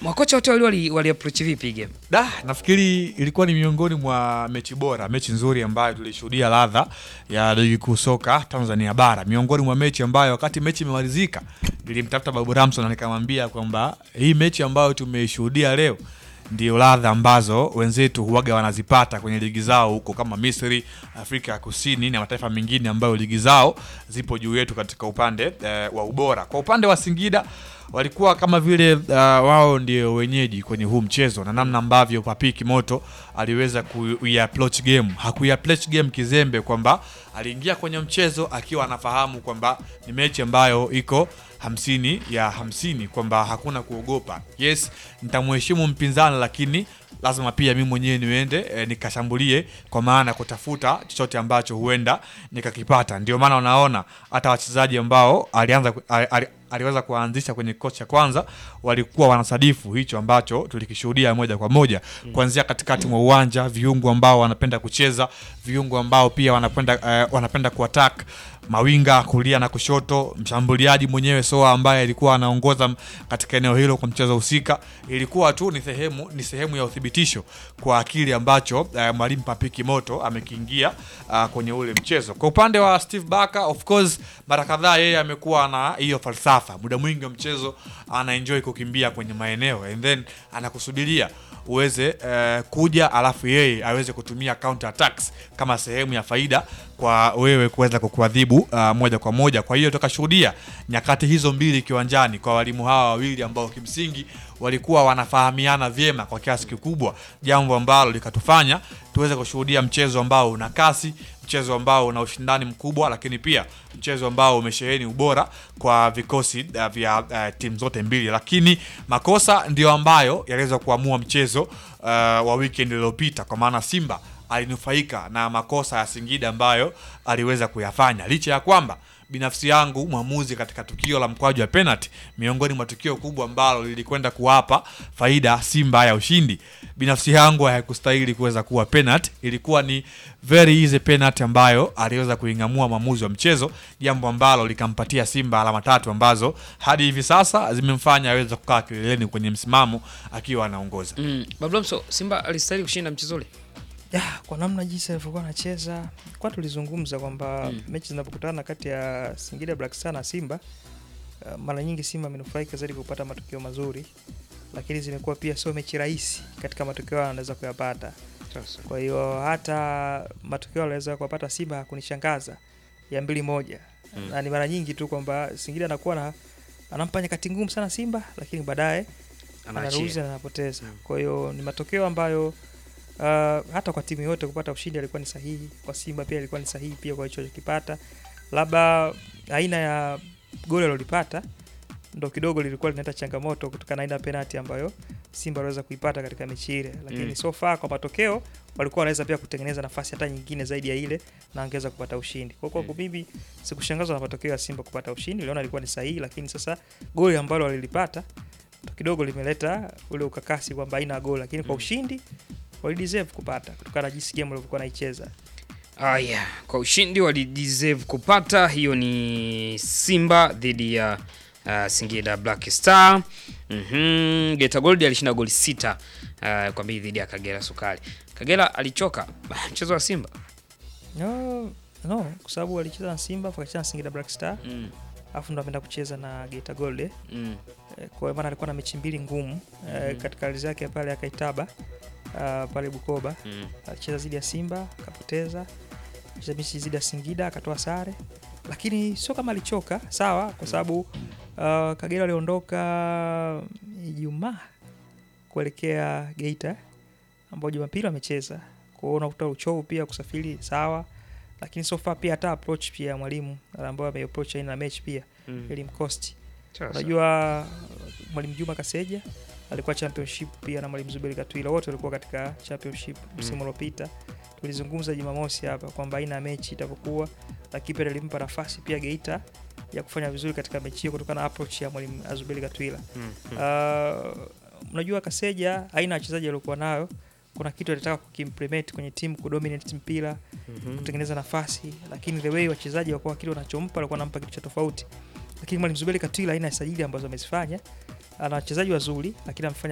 Makocha wote wali wali, wali approach vipi game? Da, nafikiri ilikuwa ni miongoni mwa mechi bora, mechi nzuri ambayo tulishuhudia ladha ya ligi kuu soka Tanzania bara, miongoni mwa mechi ambayo wakati mechi imemalizika nilimtafuta Babu Ramson na nikamwambia kwamba hii mechi ambayo tumeishuhudia leo ndio ladha ambazo wenzetu huwaga wanazipata kwenye ligi zao huko kama Misri, Afrika ya Kusini na mataifa mengine ambayo ligi zao zipo juu yetu katika upande eh, wa ubora. Kwa upande wa Singida walikuwa kama vile uh, wao ndio wenyeji kwenye huu mchezo na namna ambavyo Papi Kimoto aliweza kuiapproach game. Hakuiapproach game kizembe kwamba aliingia kwenye mchezo akiwa anafahamu kwamba ni mechi ambayo iko hamsini ya hamsini kwamba hakuna kuogopa. Yes, nitamheshimu mpinzani lakini lazima pia mimi mwenyewe niende e, nikashambulie kwa maana kutafuta chochote ambacho huenda nikakipata. Ndio maana unaona hata wachezaji ambao alianza ali, ali, aliweza kuanzisha kwenye kikosi cha kwanza walikuwa wanasadifu hicho ambacho tulikishuhudia moja kwa moja mm. kuanzia katikati mwa uwanja, viungo ambao wanapenda kucheza, viungo ambao pia wanapenda uh, wanapenda kuattack mawinga kulia na kushoto, mshambuliaji mwenyewe Soa ambaye alikuwa anaongoza katika eneo hilo kwa mchezo husika. Ilikuwa tu ni sehemu ni sehemu ya uthibitisho kwa akili ambacho uh, mwalimu Papiki Moto amekiingia uh, kwenye ule mchezo. Kwa upande wa Steve Barker, of course, mara kadhaa yeye amekuwa na hiyo falsafa, muda mwingi wa mchezo ana enjoy kukimbia kwenye maeneo and then anakusubiria uweze uh, kuja alafu yeye aweze kutumia counter attacks kama sehemu ya faida kwa wewe kuweza kukuadhibu uh, moja kwa moja. Kwa hiyo tukashuhudia nyakati hizo mbili kiwanjani kwa walimu hawa wawili ambao kimsingi walikuwa wanafahamiana vyema kwa kiasi kikubwa, jambo ambalo likatufanya tuweze kushuhudia mchezo ambao una kasi, mchezo ambao una ushindani mkubwa, lakini pia mchezo ambao umesheheni ubora kwa vikosi uh, vya uh, timu zote mbili, lakini makosa ndio ambayo yaliweza kuamua mchezo uh, wa weekend iliyopita, kwa maana Simba alinufaika na makosa ya Singida ambayo aliweza kuyafanya licha ya kwamba binafsi yangu mwamuzi katika tukio la mkwaju wa penalty, miongoni mwa tukio kubwa ambalo lilikwenda kuwapa faida Simba ya ushindi, binafsi yangu haikustahili kuweza kuwa penalty. Ilikuwa ni very easy penalty ambayo aliweza kuing'amua mwamuzi wa mchezo, jambo ambalo likampatia Simba alama tatu ambazo hadi hivi sasa zimemfanya aweze kukaa kileleni kwenye msimamo akiwa anaongoza. Mm. Bablamso, Simba alistahili kushinda mchezo ule? Ya, kwa namna jinsi alivyokuwa anacheza kwa tulizungumza kwamba Mm. mechi zinapokutana kati ya Singida Black Star na Simba uh, mara nyingi Simba amenufaika zaidi kupata matokeo mazuri, lakini zimekuwa pia sio mechi rahisi katika matokeo hayo anaweza kuyapata. Sasa. Kwa hiyo hata matokeo aliweza kuwapata Simba hakunishangaza ya mbili moja Mm. na ni mara nyingi tu kwamba Singida anakuwa na anampa nyakati ngumu sana Simba, lakini baadaye anaruhusu Anaachia. na anapoteza. Mm. Kwa hiyo ni matokeo ambayo uh, hata kwa timu yote kupata ushindi alikuwa ni sahihi. Kwa Simba pia ilikuwa ni sahihi pia kwa hicho kipata, labda aina ya goli alilopata ndo kidogo lilikuwa linaleta changamoto kutokana na aina ya penalty ambayo Simba aliweza kuipata katika mechi ile, lakini Mm. so far kwa matokeo walikuwa wanaweza pia kutengeneza nafasi hata nyingine zaidi ya ile na angeweza kupata ushindi. Kwa hiyo Mm. kwa mimi sikushangazwa na matokeo ya Simba kupata ushindi, niliona ilikuwa ni sahihi, lakini sasa goli ambalo walilipata ndo kidogo limeleta ule ukakasi kwamba haina goli, lakini kwa Mm. ushindi walideserve kupata kutokana na jinsi game walivyokuwa naicheza. Haya, kwa ushindi walideserve kupata. Hiyo ni Simba dhidi ya uh, Singida Black Star. Mhm, Geita Gold alishinda goli sita uh, kwa mbili dhidi ya Kagera Sukari. Kagera alichoka mchezo wa Simba. No, no, kwa sababu walicheza na Simba afu wakacheza na Singida Black Star Mm, afu ndo ameenda kucheza na Geita Gold eh. mm, Eh, kwa hiyo maana alikuwa na mechi mbili ngumu eh, Mhm. katika ardhi yake pale akaitaba uh, pale Bukoba mm. alicheza dhidi ya Simba akapoteza, cheza mechi dhidi ya Singida akatoa sare, lakini sio kama alichoka sawa, kwa sababu uh, Kagera aliondoka Ijumaa kuelekea Geita ambao Jumapili wamecheza, kwa hiyo unakuta uchovu pia kusafiri sawa, lakini so far pia hata approach pia ya mwalimu ambayo ameapproach aina ya mechi pia Mm. ilimcost Sasa. Unajua mwalimu Juma Kaseja alikuwa championship pia na mwalimu Zuberi Katwila, wote walikuwa katika championship msimu uliopita. Tulizungumza Jumamosi hapa kwamba aina ya mechi itavyokuwa, lakini pia alimpa nafasi pia Geita ya kufanya vizuri katika mechi hiyo kutokana na approach ya mwalimu Zuberi Katwila. Mm, mm. Uh, unajua Kaseja aina ya wachezaji aliokuwa nayo, kuna kitu alitaka kukimplement kwenye timu, kudominate mpira Mhm. kutengeneza nafasi, lakini the way wachezaji wakuwa kile wanachompa walikuwa wanampa kitu cha tofauti. Lakini mwalimu Zuberi Katwila aina ya sajili ambazo amezifanya, ana wachezaji wazuri, lakini amefanya